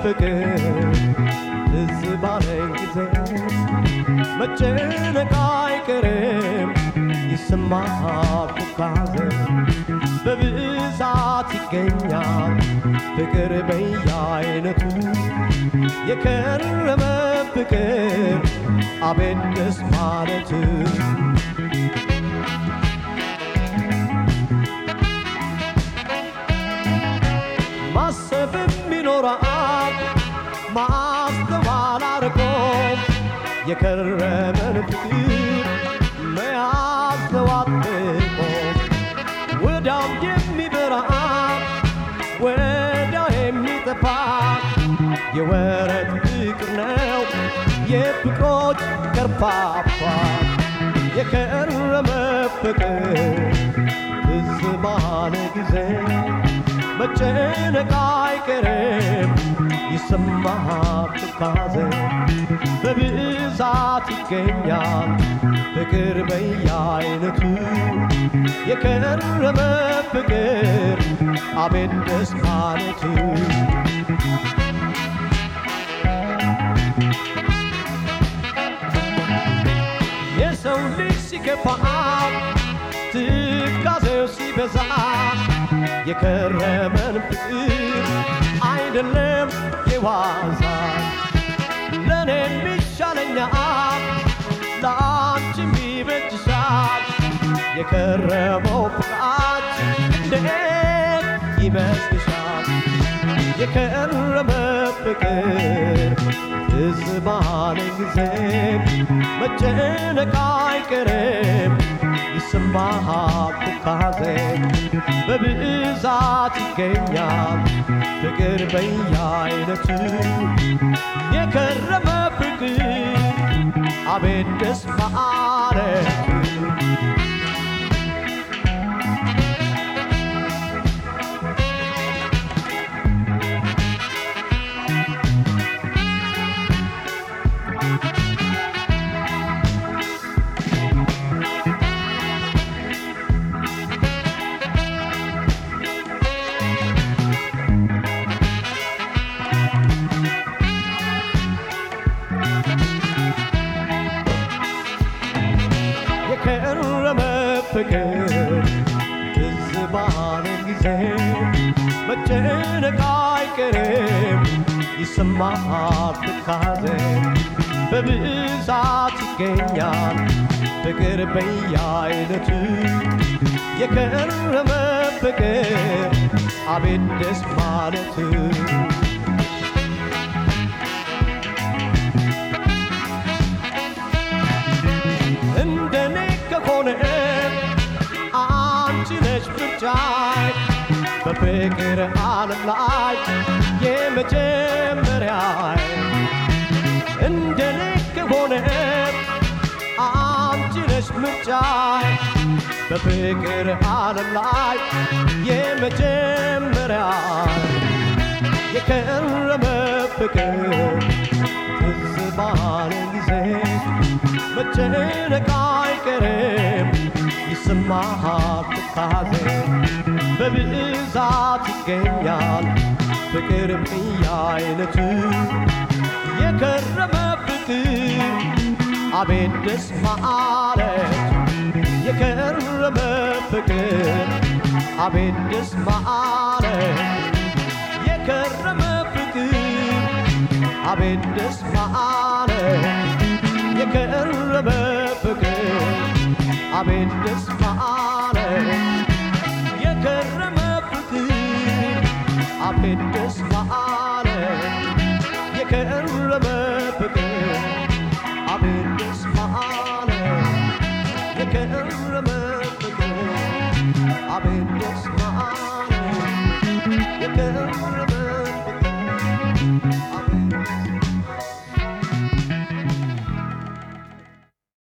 ፍቅር ትዝ ባለኝ ጊዜ መጨነቅ አይቀርም ይሰማሃል ትካዜ በብዛት ይገኛል ፍቅር በየአይነቱ የከረመ ፍቅር አቤት ደስ ማለቱ ማሰብም ይኖራል ማስተዋል አርቆ የከረመን ፍቅር መያዝ ተዋጥቆ ወዳም የሚበራ ወዳ የሚጠፋ የወረት ፍቅር ነው የፍቅሮች ከርፋፋ የከረመ ፍቅር ትዝ ባለ ጊዜ መጨነቅ አይቀርም ይሰማሃል ትካዜ በብዛት ይገኛል ፍቅር በየአይነቱ የከረመ ፍቅር አቤት ደስ ማለቱ የሰው ልጅ ሲከፋ ትካዜው ሲበዛ የከረመን ፍቅር አይደለም የዋዛ ለእኔ የሚሻለኛል ለአንቺም ይበጅሻል የከረመው ፍቅራችን እንዴት ይመስልሻል የከረመ ፍቅር ትዝ ባለ ጊዜ መጨነቅ አይቀርም ይሰማሃል ትካዜ በብዛት ይገኛል ፍቅር በየአይነቱ የከረመ ፍቅር አቤት ደስ ማለቱ የከረመ ፍቅር ትዝ ባለ ጊዜ መጨነቅ አይቀርም ይሰማሃል ትካዜ በብዛት ይገኛል ፍቅር በየአይነቱ የከረመ ፍቅር አቤት ደስ ማለቱ እንደኔ ከሆነ አንቺ ነሽ ምርጫይ በፍቅር ዓለም ላይ የመጀመሪያይ እንደኔ ከሆነ አንቺ ነሽ ምርጫይ በፍቅር ዓለም ላይ የመጀመሪያይ የከረመ ፍቅር ትዝ ባለ ጊዜ መጨነቅ አይቀርም ይሰማሃል ትካዜ በብዛት ይገኛል ፍቅር በየአይነቱ የከረመ ፍቅር አቤት ደስ ማለቱ የከረመ ፍቅር አቤት ደስ ማለቱ የከረመ ፍቅር አቤት ደስ ማለቱ የከረመ ፍቅር አቤት ደስ ማለቱ የከረመ ፍቅር አቤት ደስ ማለቱ የከረመ ፍቅር አቤት ደስ ማለቱ የከረመ ፍቅር አቤት ደስ